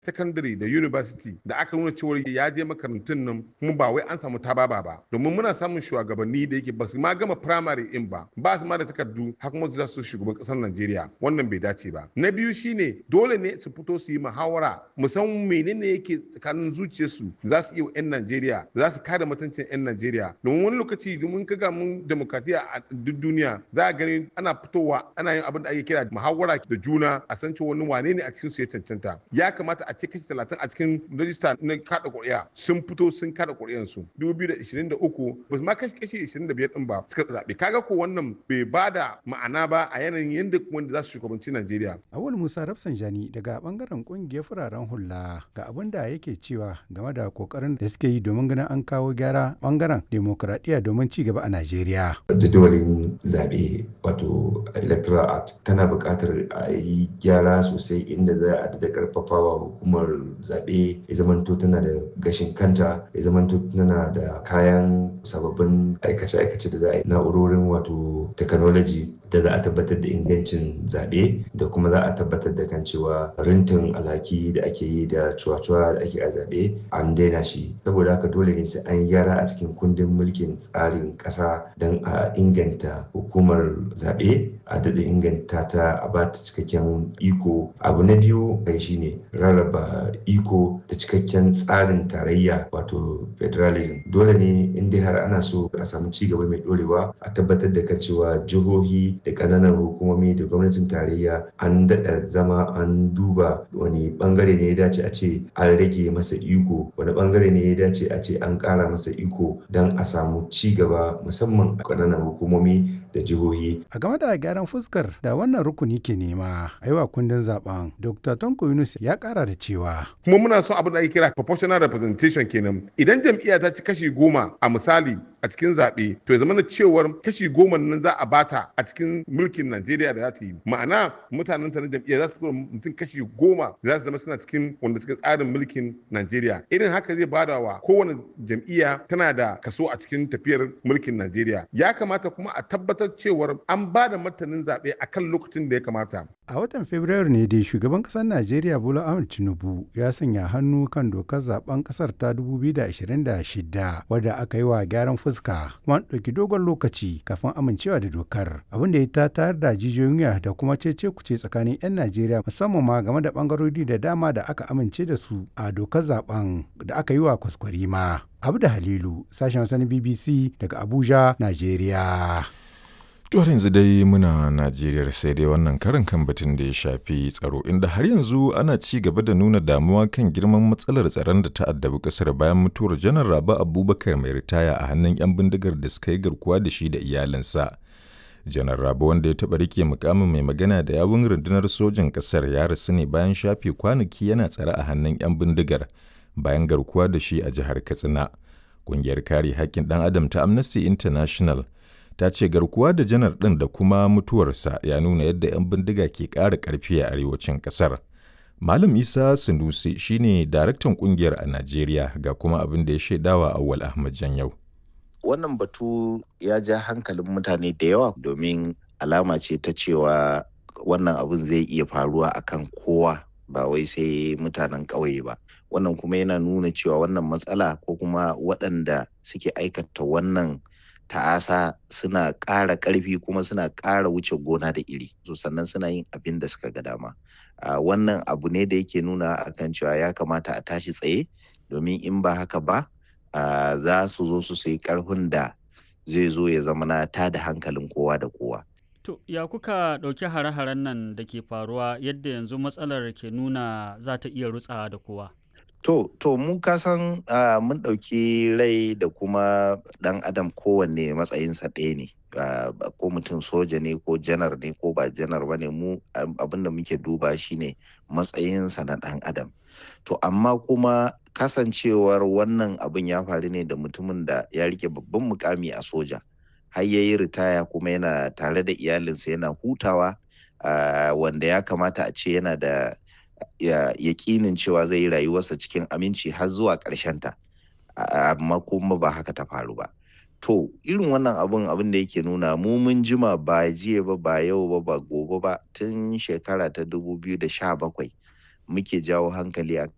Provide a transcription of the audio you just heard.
secondary da university da aka nuna cewa ya je makarantun nan kuma ba wai an samu tababa ba domin muna samun shugabanni da yake ba su ma gama primary in ba ba su ma da takardu har kuma za su shugaban kasar Najeriya wannan bai dace ba na biyu shine dole ne su fito su yi muhawara musamman menene yake tsakanin zuciyarsu za su iya 'yan Najeriya za su kare mutuncin 'yan Najeriya domin wani lokaci domin kaga mun demokratiya a duk duniya za a gani ana fitowa ana yin abin da ake kira muhawara da juna a san cewa wani wane ne a cikin su ya cancanta ya kamata a ce kashi talatin a cikin rajista na kada ƙuri'a sun fito sun kada ƙuri'an su 2023 ba su ma kashi kashi 25 din ba suka zaɓe kaga ko wannan bai ba da ma'ana ba a yanayin yadda wanda za su shugabanci Najeriya. Awul Musa Rafsanjani daga bangaren kungiyar fararen hula ga abin da yake cewa game da kokarin da suke yi domin ganin an kawo gyara bangaren demokradiyya domin ci gaba a Najeriya. Jadawalin zaɓe wato electoral act tana buƙatar a yi gyara sosai inda za a da karfafawa hukumar zaɓe ya zamanto tana da gashin kanta ya zamanto tana da kayan sababbin aikace-aikace da za a yi na'urorin wato technology da za a tabbatar da ingancin zaɓe da kuma za a tabbatar da kan cewa rintin alhaki da ake yi da cuwa-cuwa da ake a zaɓe an daina shi saboda haka dole ne sai an gyara a cikin kundin mulkin tsarin ƙasa don a inganta hukumar zaɓe a daɗa inganta ta a ba ta cikakken iko abu na biyu kai shine rarraba iko da cikakken tsarin tarayya wato federalism dole ne in dai har ana so a samu ci gaba mai ɗorewa a tabbatar da kan cewa jihohi da ƙananan hukumomi da gwamnatin tarayya an daɗa zama an duba wani ɓangare ne ya dace a ce an rage masa iko wani ɓangare ne ya dace a ce an ƙara masa iko don a samu ci gaba musamman a ƙananan hukumomi da jihohi. A game da gyaran fuskar da wannan rukuni ke nema a yi wa kundin zaben Dr. Tonko Yunus ya ƙara da cewa. Kuma muna son abin da ake kira proportional representation kenan. Idan jam'iyya ta ci kashi goma a misali a cikin zaɓe to ya zama na cewar kashi goma nan za a bata a cikin mulkin Najeriya da za ta yi ma'ana mutanen ta na jam'iyya za su tura mutum kashi goma za su zama suna cikin wanda suka tsarin mulkin Najeriya irin haka zai bada wa kowane jam'iyya tana da kaso a cikin tafiyar mulkin Najeriya ya kamata kuma a tabbatar cewar an ba da martanin zaɓe a kan lokacin da ya kamata. A watan Fabrairu ne dai shugaban ƙasar Najeriya Bola Ahmed Tinubu ya sanya hannu kan dokar zaben ƙasar ta 2026 wadda aka yi wa gyaran fuska kuma an ɗauki dogon lokaci kafin amincewa da dokar abin da ya ta tayar da jijiyoyin wuya da kuma cece kuce tsakanin 'yan Najeriya musamman ma game da ɓangarori da dama da aka amince da su a dokar zaben da aka yi wa kwaskwarima. Abu da Halilu sashen wasan BBC daga Abuja, Najeriya. har yanzu dai muna Najeriya sai dai wannan karin kan batun da ya shafi tsaro inda har yanzu ana ci gaba da nuna damuwa kan girman matsalar tsaron da ta addabi kasar bayan mutuwar janar Raba Abubakar mai ritaya a hannun 'yan bindigar da suka yi garkuwa da shi da iyalinsa. Janar Raba wanda ya taɓa rike mukamin mai magana da yawun rundunar sojin ƙasar ya rasu ne bayan shafe kwanaki yana tsare a hannun 'yan bindigar bayan garkuwa da shi a jihar Katsina. Ƙungiyar kare haƙƙin ɗan adam ta Amnesty International ta ce garkuwa da janar ɗin da kuma mutuwarsa ya nuna yadda 'yan bindiga ke ƙara ƙarfi a arewacin ƙasar. Malam Isa Sanusi shine daraktan ƙungiyar a Najeriya ga kuma abin da ya shaidawa Awwal Ahmad Janyau. Wannan batu ya ja hankalin mutane da yawa domin alama ce ta cewa wannan abin zai iya faruwa akan kowa ba wai sai mutanen ƙauye ba. Wannan kuma yana nuna cewa wannan matsala ko kuma waɗanda suke aikata wannan ta'asa suna ƙara ƙarfi kuma suna ƙara wuce gona da iri so sannan suna yin abin da suka ga dama wannan abu ne da yake nuna akan cewa ya kamata a tashi tsaye domin in ba haka ba za su zo su sayi ƙarfin da zai zo ya zama na ta da hankalin kowa da kowa To, ya kuka ɗauki hare-haren nan da ke faruwa yadda yanzu matsalar ke nuna za ta iya rutsawa da kowa? To, to mu kasan uh, mun ɗauki rai da kuma ɗan adam kowanne matsayinsa ɗaya ne. Uh, ko mutum soja ne ko janar ne ko ba janar ba ne mu abin da muke duba shine matsayinsa na ɗan adam. To, amma kuma kasancewar wannan abin ya faru ne da mutumin da ya rike babban mukami a soja. Har ya yi ritaya kuma yana tare da iyalinsa yana hutawa uh, wanda ya kamata a ce yana da yaƙinin cewa zai yi rayuwarsa cikin aminci har zuwa ta amma kuma ba haka ta faru ba to irin wannan abun abin da yake nuna mu mun jima ba jiya ba ba yau ba ba gobe ba tun shekara ta 2017 muke jawo hankali a